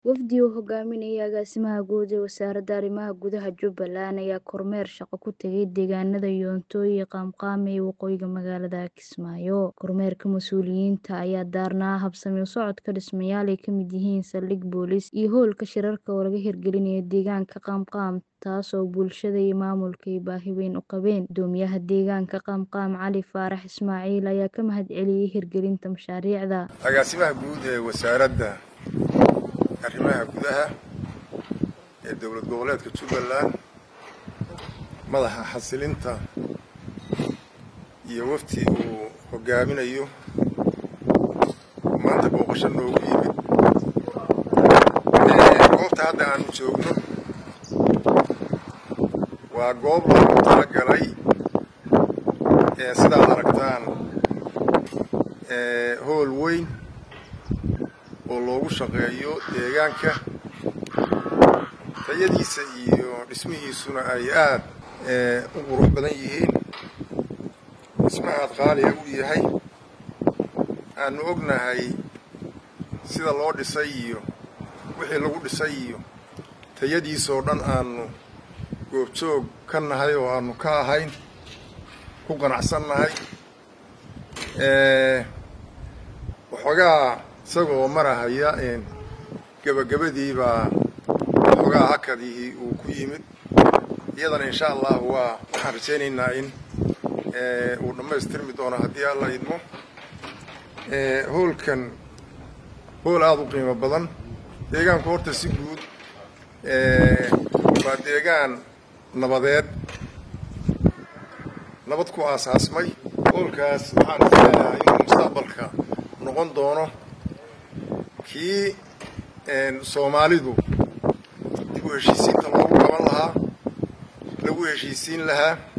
Wafdi uu hogaaminayay agaasimaha guud ee wasaaradda arrimaha gudaha Jubbaland ayaa kormeer shaqo ku tagay deegaanada Yoonto iyo Qaamqaam ee waqooyiga magaalada Kismaayo. Kormeerka mas'uuliyiinta ayaa daarnaa habsami u socodka dhismayaal ay ka mid yihiin saldhig booliis iyo hoolka shirarka oo laga hirgelinayo deegaanka Qaamqaam taasoo bulshada iyo maamulka ay baahi weyn u qabeen. Guddoomiyaha deegaanka Qaamqaam Cali Faarax Ismaaciil ayaa ka mahadceliyay hirgelinta mashaariicda. agaasimaha guud ee wasaaradda arrimaha gudaha ee dowlad goboleedka Jubbaland madaxa xasilinta iyo wafdi uu hogaaminayo maanta booqasho noogu yimid goobta hadda aanu joogno waa goob loogu talagalay sidaad aragtaan hool weyn oo loogu shaqeeyo deegaanka tayadiisa iyo dhismihiisuna ay aad u qurux badan yihiin dhisma aad qaaliga u yahay aanu ognahay sida loo dhisay iyo wixii lagu dhisay iyo tayadiisoo dhan aanu goobjoog ka nahay oo aanu ka ahayn ku qanacsan nahay waxoogaa isagoo marahaya gebagabadii baa waxoogaa hakadihii uu ku yimid iyadana insha allah waa waxaan rajaynaynaa in uu dhammaystirmi doono haddii alla idmo hoolkan hool aada u qiimo badan deegaanku horta si guud waa deegaan nabadeed nabad ku aasaasmay hoolkaas waxaan isleeyahay inuu mustaqbalka noqon doono kii soomaalidu dib u heshiisiinta loogu qaban lahaa lagu heshiisiin lahaa